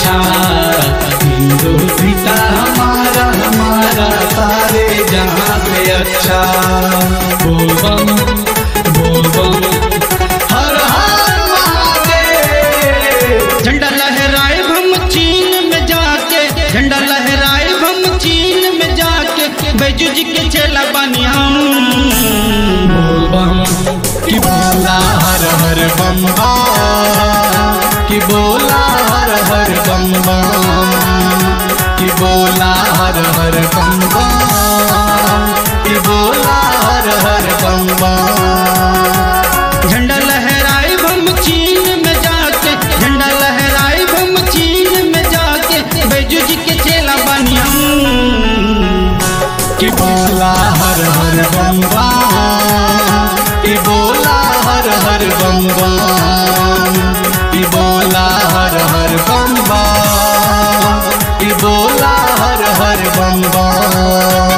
अच्छा हिंदू सीता हमारा हमारा सारे जहाँ से अच्छा बोल बम बोल बम हर हर महादेव झंडा लहराए हम चीन में जाके झंडा लहराए हम चीन में जाके बैजू जी के चेला बानी हम बोल बम कि बोला हर हर बम बम कि बोला हर हर बम बम कि बोला हर हर बम बम कि बोला हर हर बम बम झंडा लहराए हम चीन में जाके झंडा लहराए हम चीन में जाके बैजू जी के चेला बानी हम कि बोला हर हर बम बम कि बोला हर हर बम बम कि बोला हर हर बम बम कि बोला हर हर बम बम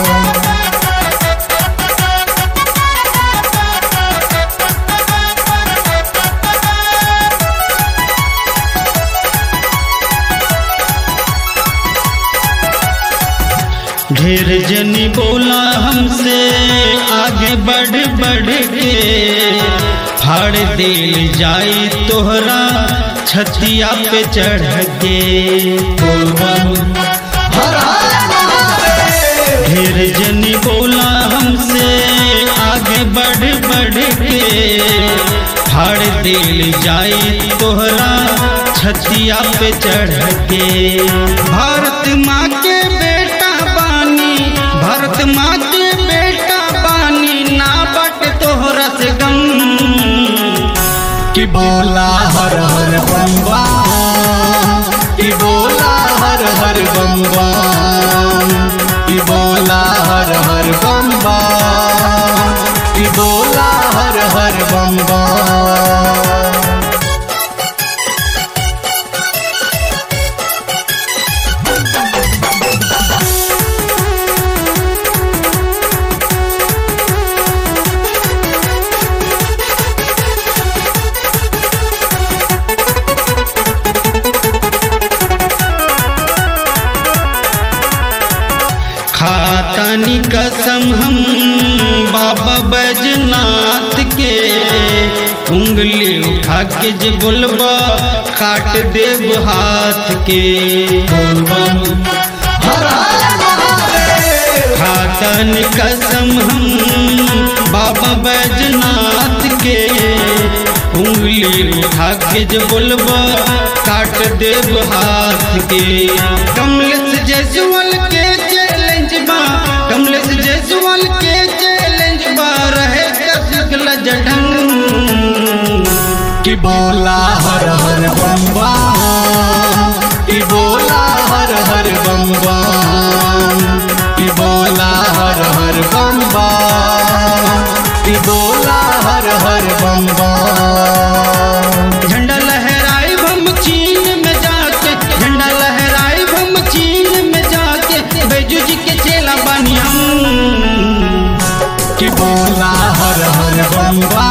ढेर जनी बोला हमसे आगे बढ़ बढ़ के फाड़ दिल जाई तोहरा छतिया पे चढ़ के बोल बम हर हर महादेव ढेर जनी बोला हमसे आगे बढ़ बढ़ के फाड़ दिल जाई तोहरा छतिया पे चढ़ के भारत माँ के बेटा बानी भारत माँ के बेटा बानी ना बट तोहरा से गम कि बोला हर हर बम बम कि बोला हर हर बम बम कि बोला हर हर बम बम कि बोला हर हर बम बम खातानी कसम हम बाबा बैजनाथ के उंगली उठा के जे बोलबा काट देव हाथ के बोल बम हर हर महादेव खातन कसम हम बाबा बैजनाथ के उंगली उठा के जे बोलबा काट देव हाथ के कमलेश जयसवाल के चैलेंज बा कमलेश जयसवाल के चैलेंज बा रहे कसगल जढंग कि बोला हर हर बम बम कि बोला हर हर बम बम कि बोला हर हर बम बम कि बोला हर हर बम बम झंडा लहराए हम चीन में जाके झंडा लहराए हम चीन में जाके बैजू जी के चेला बानी हम कि बोला हर हर बम बम